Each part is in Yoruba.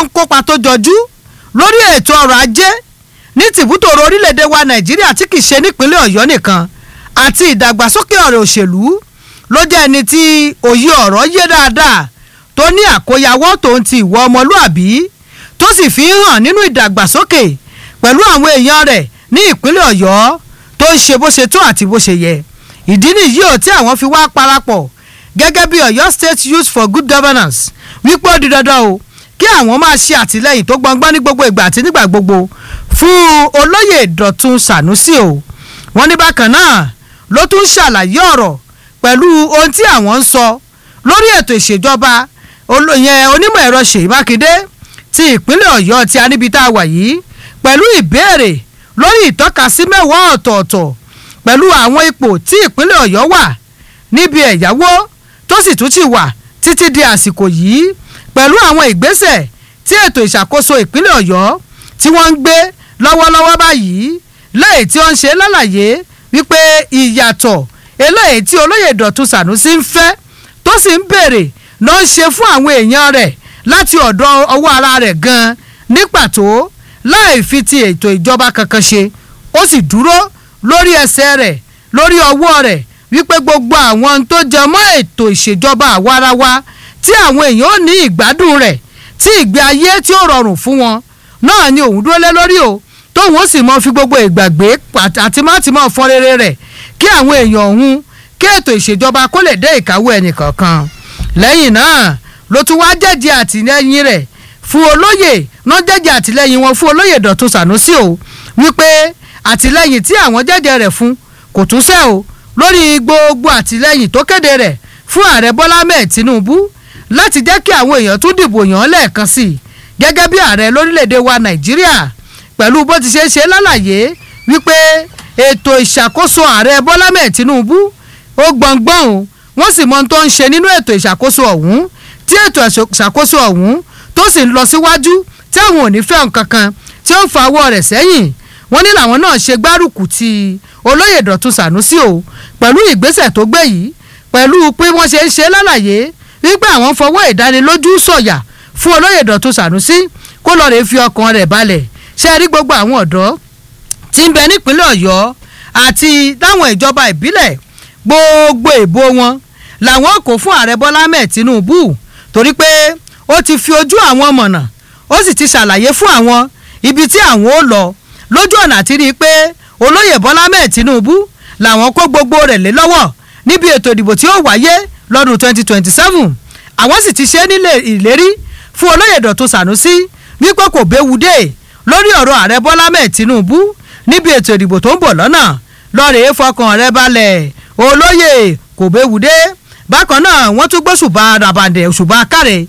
ń kópa tó jọjú lórí ètò ọrọ̀ ajé ní tìbútòrò orílẹ̀-èdè wa nàìjíríà tí kì í ṣe nípínlẹ̀ ọ̀yọ́ nìkan àti ìdàgbàsókè ọ̀rọ̀ òṣèlú ló jẹ́ ẹni tí òye ọ̀rọ̀ yé dáadáa tó ní àkóyawọ́ tòun ti ìwọ ọmọlúàbí tó sì fi ń hàn nínú ìdàgbàsókè pẹ̀lú àwọn èèyàn rẹ̀ ní ìpínlẹ̀ ọ̀yọ́ tó ń ṣe bó ṣe tó àti bó ṣe yẹ ìdí nìyí ò tí àwọn fi wá parapọ̀ gẹ́gẹ́ bí ọ̀yọ́ state youth for good governance wípé ó di dandan o kí àwọn máa ṣe àtìlẹyìn tó gbọngbọ́n ní gbogbo ìgbà àti nígbà gbogbo fún olóyè dọ̀tun sànúsì o wọ́n ní bákan náà ló tún ṣàlàyé ọ̀rọ̀ pẹ̀lú ohun tí àwọn ń sọ lórí ètò ìṣèjọba olóyè onímọ̀ ẹ̀rọ ṣèyí mákindé ti ìpínlẹ̀ ọ̀yọ́ tí a níbi tá a wà yìí pẹ̀lú ìbéèrè lórí ìtọ́kasí mẹ́wàá ọ̀tọ̀ọ̀tọ̀ pẹ̀lú àwọn ipò tí ìpínlẹ̀ ọ̀yọ́ wà níbi ẹ̀yáwó tó sì tún ti wà títí di àsìkò yìí pẹ̀lú àwọn ìgbésẹ̀ tí ètò ìṣàkóso ìpínlẹ̀ ọ̀yọ́ tí wọ́n ń gbé lọ́wọ́lọ́wọ́ báyìí lẹ́yìn tí ó ń ṣe lálàyé wípé ìyàtọ̀ eléyìí tí olóyè dọ̀tun sànúsí ń fẹ́ tó sì ń béèrè ló ń ṣe fún àwọn èèyàn rẹ̀ láti ọ̀dọ̀ ọwọ́ ara rẹ̀ gan-an ní pàtó láì fi ti ètò ìjọba kankan ṣe ó sì dúró lórí ẹsẹ̀ rẹ̀ lórí ọwọ́ rẹ̀ wípé gbogbo àwọn tó jẹ mọ́ ètò ìṣèjọba àwarawa tí àwọn èèyàn ò ní ìgbádùn rẹ̀ tí ìgbé ayé tí ó rọrùn fún wọn náà ni òun dúró lé lórí o tóun ó sì mọ fi gbogbo ìgbàgbé àti má ti mọ fọn rere rẹ̀ kí àwọn èèyàn ọ̀hún kí ètò ìṣèjọba kó lè dé ìkáwọ́ ẹnìkọ̀ọ̀kan lẹ́yìn náà ló tún wá jẹ́jẹ́ àtìlẹ́yìn rẹ̀ fún olóyè náà jẹ́jẹ́ àtìlẹ́yìn wọn fún olóyè Dọ̀tun Sànúsì o wípé àtìlẹ́yìn tí àwọn jẹ́jẹ́ rẹ̀ fún kò tún sẹ́ o lórí gbogbo àtìlẹ́yìn tó kéde rẹ̀ fún ààrẹ Bọ́lá mẹ́ẹ̀ Tinubu láti jẹ́ kí àwọn èèyàn tún dìbò yàn án lẹ́ẹ̀kan sí i gẹ́gẹ́ bí ààrẹ lórílẹ̀‐èdè wa Nàìjíríà pẹ̀lú bó ti ṣe é ṣe lálàyé wípé ètò ìṣàkóso ààrẹ Bọ́lá mẹ́ẹ̀ Tinubu ó gbọ̀ngbọ̀n o wọ́n sì mọ ohun tó ń ṣe nínú ètò ìṣàkóso ọ̀hún tí ètò ìṣàkóso ọ̀hún tó sì ń lọ síwájú tí àwọn ò ní fẹ́ nǹkan kan tí ó ń fa ọwọ́ rẹ̀ sẹ́yìn wọ́n ní làwọn náà ṣe gbárùkù ti olóyè Dọ̀tun Sànúsì o pẹ̀lú ìgbésẹ̀ tó gbé yìí pẹ̀lú pé wọ́n ṣe ń ṣe lálàyé wípé àwọn fọwọ́ ìdánilójú sọ̀yà fún olóyè Dọ̀tun Sànúsì kó lọ́ọ́ rè fi ọkàn rẹ̀ balẹ̀ ṣe rí gbogbo àwọn ọ̀dọ́ tí ń bẹ nípínlẹ̀ Ọ̀yọ́ àti láwọn ìjọba ìbílẹ̀ gbogbo ìbò wọn làwọn kò fún ààrẹ Bọ́lá Ahmed Tinubu torí pé ó ti fi ojú àwọn mọ̀nà ó sì ti ṣàlàyé fún àwọn ibi tí àwọn ó lọ lójú ọ̀nà àti rí i pé olóyè Bọ́lá Ahmed Tinubu làwọn kó gbogbo rẹ̀ lé lọ́wọ́ níbi ètò ìdìbò tí ó wáyé lọ́dún 2027 àwọn sì ti ṣe é nílé ìlérí fún olóyè Dọ̀tun Sànúsí wípé kò béwu dé lórí ọ̀rọ̀ ààrẹ Bọ́lá Ahmed Tinubu níbi ètò ìdìbò tó ń bọ̀ lọ́nà lọ́ọ̀rẹ́ fọkàn rẹ̀ balẹ̀ olóyè kò béwu dé bákan náà wọ́n tún gbóṣùbà ràbàǹdẹ̀ òṣùbà káre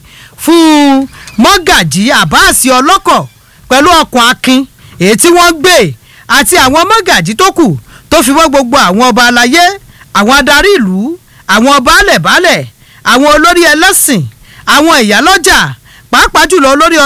fún mọ́gàjì àbáàsì ọlọ́kọ̀ pẹ̀lú ọkọ̀ akin èyí tí wọ́n gbé àti àwọn mọ́gàjì tó kù tó fi wọ́n gbogbo àwọn ọba aláyé àwọn adarí ìlú àwọn baálẹ̀-baálẹ̀ àwọn olórí ẹlẹ́sìn àwọn ìyálọ́jà pàápàá jùlọ olórí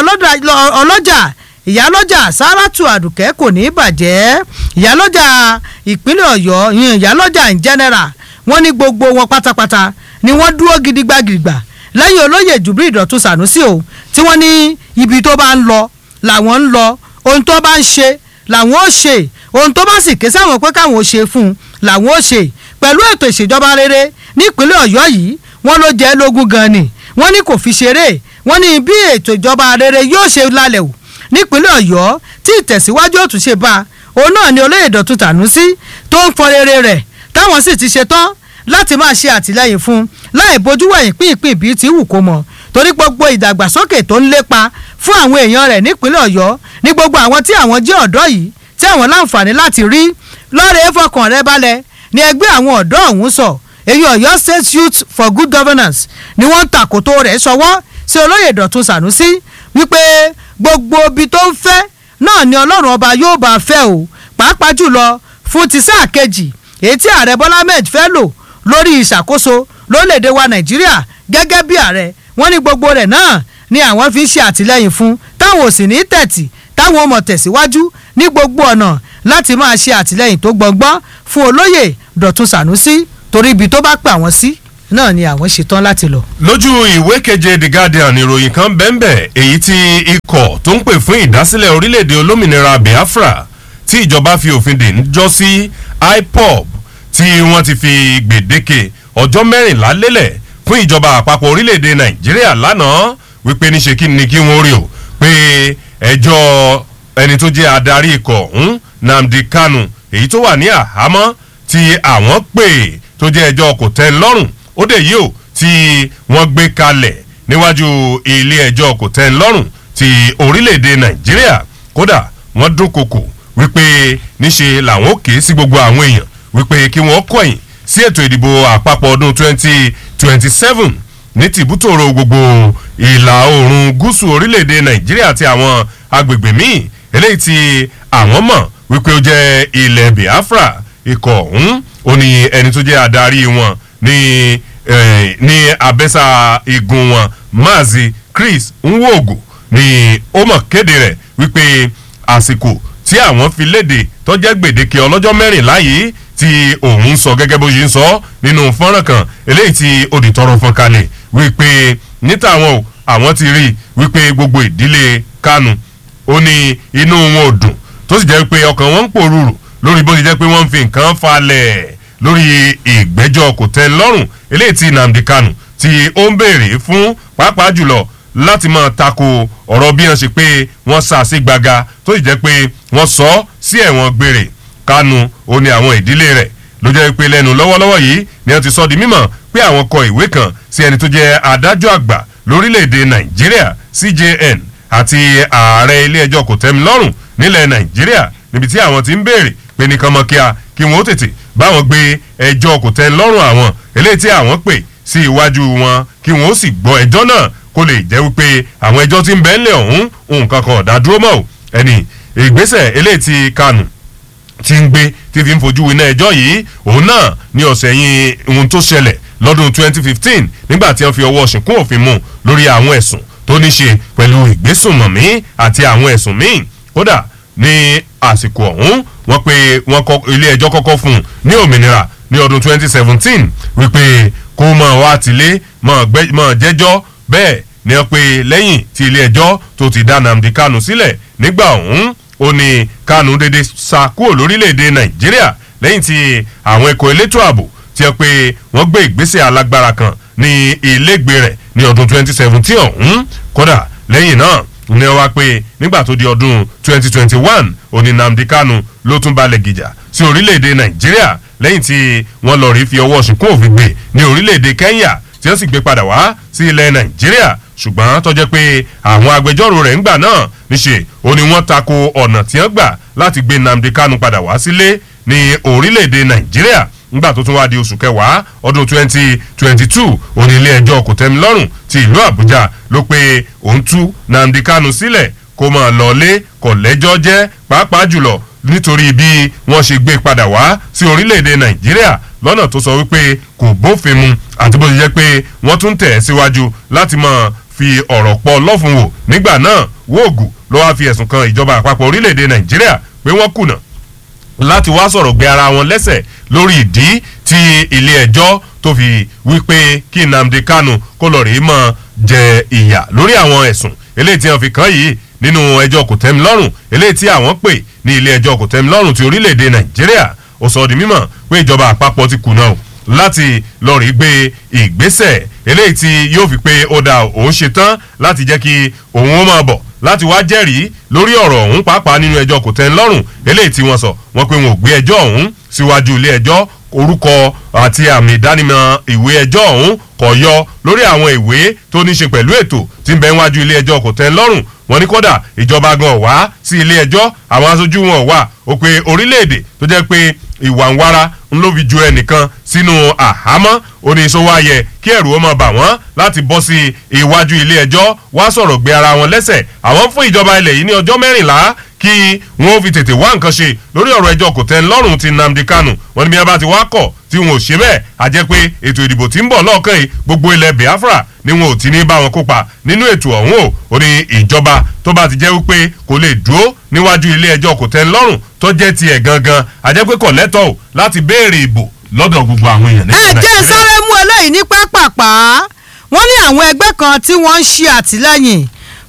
ọlọ́jà ìyálọ́jà sáràtù àdùkẹ́ kò ní í bàjẹ́ ìyálọ́jà ìpínlẹ̀ ọ̀yọ́ ìyálọ́jà in general wọ́n ní gbogbo wọn pátápátá ni wọ́n dúró gidigba gidigba lẹ́yìn olóyè Jubril Dọ̀tun Sànúsì o tí wọ́n ní ibi tó bá ń lọ làwọn ń lọ ohun tó bá ń ṣe làwọn ó ṣe ohun tó bá sì ké sáwọn pé káwọn ó ṣe fún un làwọn ó ṣe pẹ̀lú ètò ìṣèjọba rere nípínlẹ̀ ọ̀yọ́ yìí wọ́n ló jẹ́ lógún gan ni wọ́n ní kò fi ṣeré wọ́n ní bí ètò ìjọba rere yóò ṣe lálẹ́ o nípínlẹ̀ ọ̀yọ́ tí ìtẹ̀síwájú òtún ṣe bá òun náà ni olóyè Dọ̀tun Sànúsì tó ń fọ rere rẹ̀ táwọn sì ti ṣe tán láti máa ṣe àtìlẹ́yìn fún láì bójú wẹ̀yìn pínpín bíi ti wù kó mọ̀ torí gbogbo ìdàgbàsókè tó ń lépa fún àwọn èèyàn rẹ̀ nípínlẹ̀ ọ̀yọ́ ní gbogbo àwọn tí àwọn jẹ́ ọ̀dọ́ yìí tí àwọn láǹfààní láti rí lọ́ọ̀rẹ́ fọkàn rẹ balẹ̀ ní ẹgbẹ́ àwọn ọ̀dọ́ ọ̀hún sọ èyí ọ̀yọ́ state youth for good governance ni wọ́n ń tàkòtò rẹ̀ sọwọ́ sí olóyè Dọ̀tun Sànúsì wípé gbogbo ibi tó ń fẹ́ náà ni ọlọ́run ọba yóò bá fẹ́ o pàápàá jùlọ fún ti sáà kejì èyí tí ààrẹ bọ́lá ahmed fẹ́ lò lórí ìṣàkóso lórílẹ̀‐èdè wa nàìjíríà gẹ́gẹ́ bí ààrẹ wọ́n ní gbogbo rẹ̀ náà ni àwọn fi ń ṣe àtìlẹ́yìn fún táwọn ò sì ní tẹ̀tì táwọn ọmọ tẹ̀síwájú ní gbogbo ọ̀nà láti máa ṣe àtìlẹ́yìn tó gbọ̀ngbọ́n fún olóyè dọ̀tun sànúsí torí ibi tó bá pè àwọn sí náà ni àwọn ṣetán láti lọ. lójú ìwé keje the guardian ìròyìn kan bẹ́ẹ̀nbẹ́ èyí tí ikọ̀ tó ń pè fún ìdásílẹ̀ orílẹ̀-èdè olómìnira biafra tí ìjọba fi òfin dè ń jọ sí ipob tí wọ́n ti fi gbèdéke ọjọ́ mẹ́rìnlá lélẹ̀ fún ìjọba àpapọ̀ orílẹ̀-èdè nàìjíríà lánàá wípé níṣe kí ni kí wọ́n rí o pé ẹjọ́ ẹni tó jẹ́ adarí ikọ̀ ọ̀hún namdi kanu èyí tó wà ní àhámọ́ tí àwọn pè tó jẹ́ ẹjọ́ kò tẹ́ ń lọ́rùn ó dé yìí o tí wọ́n gbé kalẹ̀ níwájú ilé ẹjọ́ kò tẹ́ ń lọ́rùn ti orílẹ̀-èdè nàìjíríà kódà wọ́n dúnkokò wípé níṣe làwọn òkè sí gbogbo àwọn èèyàn wípé kí wọ́n kọ̀yìn sí ètò ìdìbò àpapọ̀ ọdún twenty twenty seven ní tìbútòrò gbogbo ìlà oòrùn gúúsù orílẹ̀-èdè nàìjíríà àti àwọn agbègbè míì eléyìí tí àwọn mọ̀ wípé ó jẹ́ ilẹ̀ biafra ikọ̀ ọ̀hún ó ní ẹni tó jẹ́ adarí wọn ní ní abẹ́sà igun wọn maazi chris nwogo ni ó mọ̀ kéde rẹ̀ wípé àsìkò tí àwọn fi léde tọ́jẹ́ gbèdéke ọlọ́jọ́ mẹ́rìnlá yìí tí òun sọ gẹ́gẹ́ bó ṣe ń sọ nínú fọ́nrán kan eléyìí tí òdìtọ́rọ̀ fọ́n kalẹ̀ wípé níta àwọn o àwọn ti rí wípé gbogbo ìdílé kanu ó ní inú wọn ò dùn tó sì jẹ́ pé ọkàn wọn ń pòrúurù lórí bó ṣe jẹ́ pé wọ́n ń fi nǹkan falẹ̀ lórí ìgbẹ́jọ́ kò tẹ́ lọ́rùn eléyìí tí nnamdi kanu tí ó ń béèrè fún pàápàá jùlọ láti máa tako ọ̀rọ̀ bí wọ́n ṣe pé wọ́n sá sí gbaga tó sì jẹ́ pé wọ́n sọ sí ẹ̀wọ̀n gbére kanu ó ní àwọn ìdílé rẹ̀ ló jẹ́ pé lẹ́nu lọ́wọ́lọ́wọ́ yìí ni wọ́n ti sọ di mímọ̀ pé àwọn kọ ìwé kan sí ẹni tó jẹ́ adájọ́ àgbà lórílẹ̀‐èdè nàìjíríà cjn àti ààrẹ ilé ẹjọ́ kò tẹ́mi lọ́rùn nílẹ̀ nàìjíríà níbi tí àwọn ti ń béèrè pé nìkan mọ́ kíá kí wọ́n ó tètè báwọn gbé ẹjọ́ kò tẹ́mi lọ́rùn àwọn eléyìí tí àwọn pè sí iwájú wọn kí wọ́n ó sì gbọ́ ẹjọ́ náà kó lè jẹ́ wípé àwọn ẹjọ́ tí ń bẹ́ẹ̀ lẹ̀ ọ̀hún nǹkan kan ọ̀dà dúró mọ́ ò ẹni ìgbésẹ̀ eléyìí ti kanu ti ń gbé tí fi ń fojú winá ẹjọ́ yìí òun náà ní ọ̀sẹ̀ yìí ohun tó ṣẹlẹ̀ lọ́dún 2015 nígbà tí wọ́n fi ọwọ́ ṣìnkún òfin mú lórí àwọn ẹ̀sùn tó ní ṣe pẹ̀lú ìgbésùnmọ̀mí àti àwọn ẹ̀sùn míì kódà ní àsìkò ọ̀hún wọ́n pe wọ́n ilé ẹjọ́ kọ́kọ́ fún un ní òmìnira ní ọdún 2017 wípé kó mọ̀ wá tilé mọ̀ jẹ́jọ́ bẹ́ẹ̀ ni wọ́n pe lẹ́yìn tí ilé ẹjọ́ tó ti dá nnamdi kanu sílẹ̀ nígbà ọ̀hún ó ní kanu dédé sá kúrò lórílẹ̀‐èdè nàìjíríà lẹ́yìn tí àwọn ẹ̀kọ́ elétò ààbò ti ẹ pé wọ́n gbé ìgbésẹ̀ alágbára kan ní ilégbè rẹ̀ ní ọdún 2017 ọ̀hún kódà lẹ́yìn náà ní wọ́n wá pé nígbà tó di ọdún 2021 òní nnamdi kanu ló tún balẹ̀ gìjà sí orílẹ̀‐èdè nàìjíríà lẹ́yìn tí wọ́n lọ rí fi ọwọ́ ṣìnkún òfin gbé ní orílẹ̀‐èdè kenya tí wọ́n sì gbé padà wá sí ilẹ̀ nàìjíríà ṣùgbọ́n tó jẹ́ pé àwọn agbẹjọ́rò rẹ̀ ń gbà náà níṣe ó ní wọ́n tako ọ̀nà tí wọ́n gbà láti gbé nnamdi kanu padà wá sílé ní orílẹ̀‐èdè nàìjíríà nígbà tó tún wá di oṣù kẹwàá ọdún twenty twenty two òní ilé ẹjọ́ kòtẹ́milọ́rùn ti ìlú àbújá ló pé òun tú nnamdi kanu sílẹ̀ kó máa lọlé kọ̀ lẹ́jọ́ jẹ́ pàápàá jùlọ nítorí bí wọ́n ṣe gbé padà wá sí orílẹ̀‐èdè nàìjíríà lọ́nà tó sọ wípé kò bófin mu àti bó ṣe jẹ́ pé wọ́n tún tẹ̀ ẹ́ síwájú láti máa fi ọ̀rọ̀ pọ̀ lọ́fun wò nígbà náà wóògù ló wáá fi ẹ̀sùn kan ìjọba àpapọ̀ orílẹ̀‐èdè nàìjíríà pé wọ́n kùnà láti wá sọ̀rọ̀ gbé ara wọn lẹ́sẹ̀ lórí ìdí tí ilé ẹjọ́ tó fi wípé kí nnamdi kanu kó lọ rèé mọ́ jẹ ìyà lórí àwọn ẹ̀sùn eléyìí tí wọ́n fi kàn yìí nínú ẹjọ́ kòtẹ́milọ́rùn eléyìí tí àwọn pè ní ilé ẹjọ́ kòtẹ́milọ́rùn ti orílẹ̀‐èdè nàìjíríà ó sọ di mímọ̀ pé ìjọba àpapọ̀ ti kùnà o láti lọ rí gbé ìgbésẹ̀ eléyìí tí yóò fi pé ó da òun ṣe tán láti jẹ́ kí òun ó máa bọ̀ láti wá jẹ́rìí lórí ọ̀rọ̀ ọ̀hún pàápàá nínú ẹjọ́ kò tẹ́ ń lọ́rùn eléyìí tí wọ́n sọ wọ́n pé wọn ò gbé ẹjọ́ ọ̀hún síwájú ilé ẹjọ́ orúkọ àti àmì ìdánimọ̀ ìwé ẹjọ́ ọ̀hún kọ̀ yọ lórí àwọn ìwé tó ní ṣe pẹ̀lú ètò tí ń bẹ níwájú ilé ẹjọ́ kò tẹ́ ń lọ́rùn wọn ní kódà ìjọba gan wá sí ilé ẹjọ́ àwọn aṣojú wọn wà ó pé orílẹ̀-èdè tó jẹ́ pé ìwà ń wára ń ló fi ju ẹnìkan sínú àhámọ́ oníṣòwò ayẹ kí ẹ̀rù ó máa bà wọ́n láti bọ́ sí iwájú ilé ẹjọ́ wá sọ̀rọ̀ gbé ara wọn lẹ́sẹ̀ àwọn fún ìjọba ilẹ̀ yìí ní ọjọ́ mẹ́rìnlá kí wọ́n fi tètè wá nǹkan ṣe lórí ọ̀rọ̀ ẹjọ́ kò tẹ́ ń lọ́rùn ti nnamdi kanu wọn ni bí wọ́n bá ti wá kọ̀ tí wọn ò ṣe bẹ́ẹ̀ a jẹ́ pé ètò ìdìbò tí ń bọ̀ lọ́ọ̀kan yìí gbogbo ilẹ̀ biafra ni wọn ò ti ní bá wọn kópa nínú ètò ọ̀hún o ò ní ìjọba tó bá ti jẹ́ wípé kò lè dúró níwájú ilé ẹjọ́ kò tẹ́ ń lọ́rùn tó jẹ́ tiẹ̀ gangan a jẹ́ pé kò lẹ́tọ̀ọ́ láti béèrè ìbò lọ́dọ̀ gbogbo àwọn èèyàn ẹ jẹ́ sáré mú eléyìí ní pápápá wọ́n ní àwọn ẹgbẹ́ kan tí wọ́n ń ṣe àtìlẹ́yìn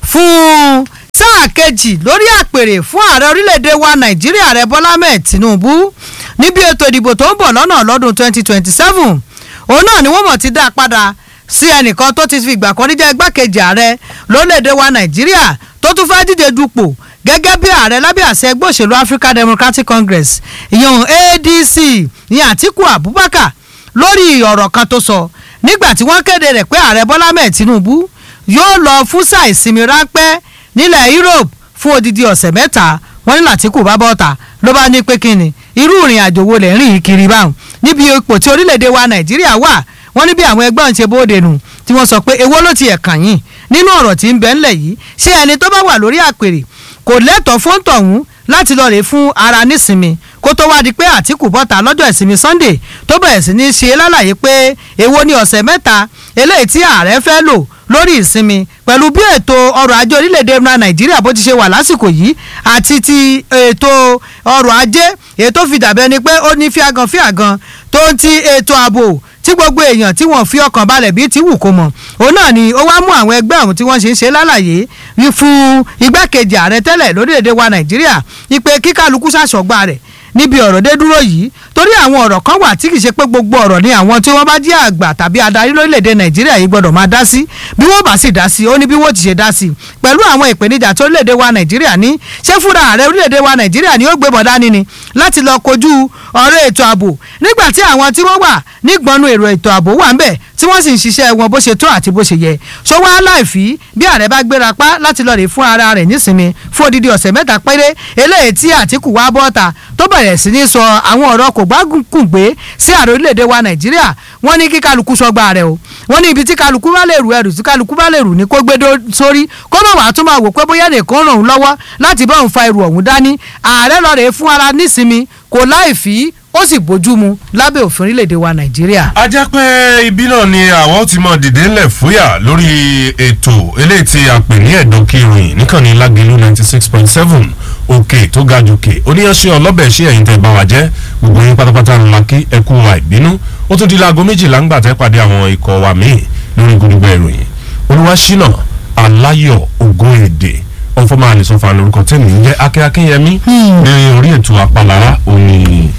fún sáà kejì lórí àpèrè fún ààrẹ orílẹ̀-èdè wa nàìjíríà ààrẹ bọ́lá mẹ́ẹ̀ tinubu níbi ètò ìdìbò tó ń bọ̀ lọ́nà lọ́dún 2027 òun náà ni wọ́n mọ̀ ti dá a padà sí ẹnìkan tó ti fi ìgbà kan rí jẹ́ igbákejì ààrẹ lórílẹ̀‐èdè wa nàìjíríà tó tún fẹ́ẹ́ díje dupò gẹ́gẹ́ bí ààrẹ lábẹ́ àṣẹ ẹgbẹ́ òṣèlú african democratic congress ìyẹn adc ní àtiku abubakar lórí ọ̀rọ̀ kan tó sọ nígbà tí wọ́n kéde rẹ̀ pé ààrẹ bọ́lá mẹ́ẹ̀ tinubu yóò lọ fún sáà ìsinmi ráńpẹ́ nílẹ̀ europe fún odidi ọ̀sẹ̀ mẹ́ta wọ́n ní làtìkù bá bọ́ta ló bá ní pé kí ni irú ìrìn àjò wo lẹ̀ ń rìn kiri báwọn níbi ipò tí orílẹ̀-èdè wa nàìjíríà wà wọ́n ní bí àwọn ẹgbẹ́ ọ̀hún ṣe bóde nù tí wọ́n sọ pé èwo ló ti ẹ̀kàn yín nínú ọ̀rọ̀ tí ń bẹ ńlẹ̀ yìí ṣé ẹni tó bá wà lórí àpèrè kò lẹ́tọ̀ọ́ fóńtọ̀ ọ̀hún láti lọ rè fún ara nísinmi kó tó wá di pé àtìkù bọ́ta lọ́jọ́ ìsinmi sunday tó bẹ̀rẹ̀ sí ní ṣe lálàyé pé èwo ni ọ̀sẹ̀ mẹ́ta eléyìí tí ààrẹ fẹ́ lò lórí ìsinmi pẹ̀lú bí ètò ọrọ̀ ajé orílẹ̀-èdè nàìjíríà bó ti ṣe wà lásìkò yìí àti ti ètò ọrọ̀ ajé ètò fi dàbẹ́ ni pé ó ní fíagan fíagan tó ń ti ètò ààbò tí gbogbo èèyàn tí wọ́n fi ọkàn balẹ̀ bíi ti wù kó mọ̀ òun náà ni ó wá mú àwọn ẹgbẹ́ ọ̀hún tí wọ́n ṣe ń ṣe lálàyé fún igbákejì ààrẹ tẹ́lẹ̀ lórílẹ̀‐èdè wa nàìjíríà ìpè kíkálukú ṣàṣọgbà rẹ̀ níbi ọ̀rọ̀ dé dúró yìí torí àwọn ọ̀rọ̀ kan wà tí kì í ṣe pé gbogbo ọ̀rọ̀ ni àwọn tí wọ́n bá jẹ́ àgbà tàbí adarí lórílẹ̀‐èdè nàìjíríà yìí gbọ́dọ̀ máa dá sí bí wọ́n bá sì dá sí ó ní bí wọ́n ti ṣe dá sí pẹ̀lú àwọn ìpèníjà tó orílẹ̀‐èdè wa nàìjíríà ní ṣé fúnra ààrẹ orílẹ̀‐èdè wa nàìjíríà ni ó gbé bọ̀ dání ni láti lọ kojú ọ̀rọ̀ ètò ààbò nígbà tí àwọn tí wọ́n wà nígbọnú èrò ètò ààbò wà ń bẹ̀ tí wọ́n sì ń ṣiṣẹ́ wọn bó ṣe tó àti bó ṣe yẹ ṣó wá láìfí bí ààrẹ bá gbéra pa láti lọ rè fún ara rẹ̀ nísinmi fún odidi ọ̀sẹ̀ mẹ́ta péré eléyìí tí àtìkù wá bọ́ta tó bẹ̀rẹ̀ sí ní sọ àwọn ọ̀rọ̀ kò gbágùnkùn gbé sí ààrẹ orílẹ̀-èdè wa nàìjíríà wọ́n ní kí kálukú sọgbà rẹ̀ o wọ́n ní ibi tí kálukú bá lè rù ẹrù tí kálukú bá lè rù ní kó gbé sórí kó má wàá tún máa wò pé bóyá nìkan ràn òun lọ́wọ́ láti bá òun fa ẹrù ọ̀hún dání ààrẹ lọ rè fún ara nísinmi kò láìfí ó sì bójú mu lábẹ́ òfin orílẹ̀-èdè wa nàìjíríà. a jẹ́ pé ibi náà ni àwọn ti mọ dìde ńlẹ̀ fúyà lórí ètò eléyìí tí a pè ní ẹ̀dùn kìrìn níkànnì lágẹ̀lú ninety six point seven òkè tó ga jòkè oníyanṣẹ́ ọlọ́bẹ̀ ṣé ẹ̀yin tẹ́ bá wa jẹ́ gbogbo yín pátápátá ńlá kí ẹ kú wa ìbínú ó tún di láago méjìlá ńgbà tẹ́ pàdé àwọn ikọ̀ wa míì lórí gbogbo ìròyìn olúwaṣínà aláyọ̀ ògùn èdè ọ̀fọ̀mọ́ àlìsọ̀fà lórúkọ tẹ̀mí ń jẹ́ akẹ́ akínyẹmí ní orí ètò àpàlà òní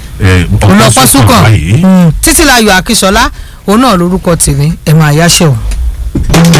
ọlọpọsùkàn títí láyọ̀ akíṣọlá òun náà lórúkọ tèmi ẹ máa yáṣẹ o.